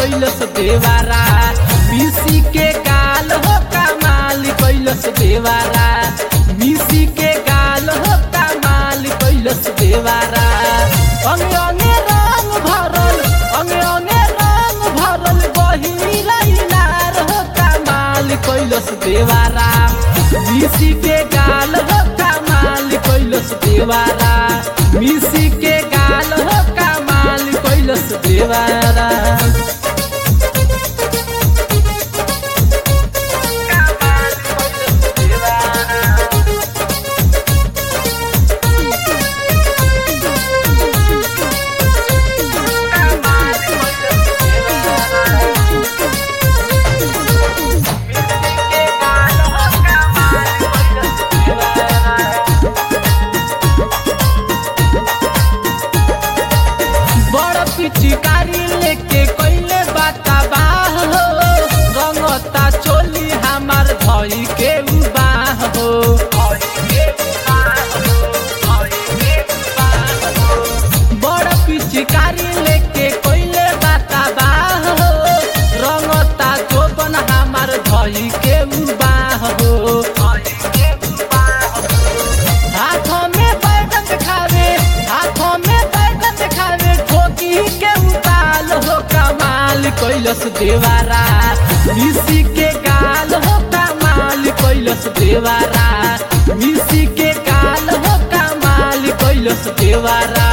कैलस देवारा मिसी के गाल हो कमाल कैलस देवारा मिसी के गाल हो कमाल कैलस देवारा अंगे अंगे रंग भरल अंगे अंगे रंग भरल बहिरा इनार हो कमाल कैलस देवारा मिसी के गाल हो कमाल कैलस देवारा मिसी के गाल हो कमाल कैलस देवारा बड़ पिचकारी लेके कैले बाता बाह हो रंगता चोली हमार धई के उबाह हो बड़ पिचकारी लेके कैले बाता बाह हो रंगता चोबन हमार धई के उबाह हो हाथों में बैगन दिखावे हाथों में बैगन दिखावे ठोकी के उताल हो कमाल कैलस देवारा मिसी के गाल हो कमाल कैलस देवारा मिसी के गाल हो कमाल कैलस देवारा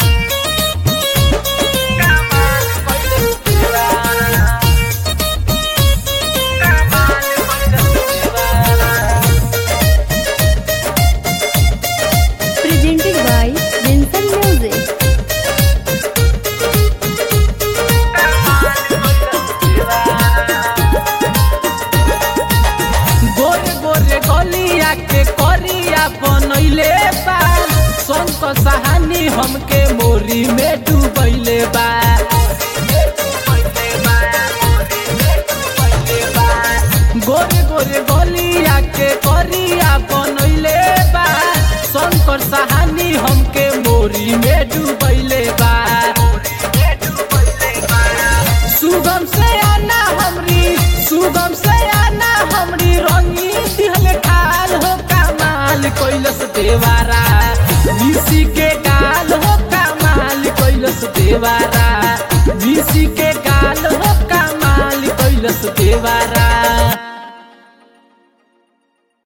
presented by Vincent Music. गोरे गोरे गलिया के करिया बनैले बा संत सहानी हमके मोरी में डूबैले बा गोरे गोरे गलिया के करिया बनैले बा शंकर सहानी हमके मोरी में डूबैले बा सुगम से आना हमरी सुगम से आना हमरी रंगी दिहल ठाल हो कमाल कैलस देवारा मिसी के गाल हो कमाल कैलस देवारा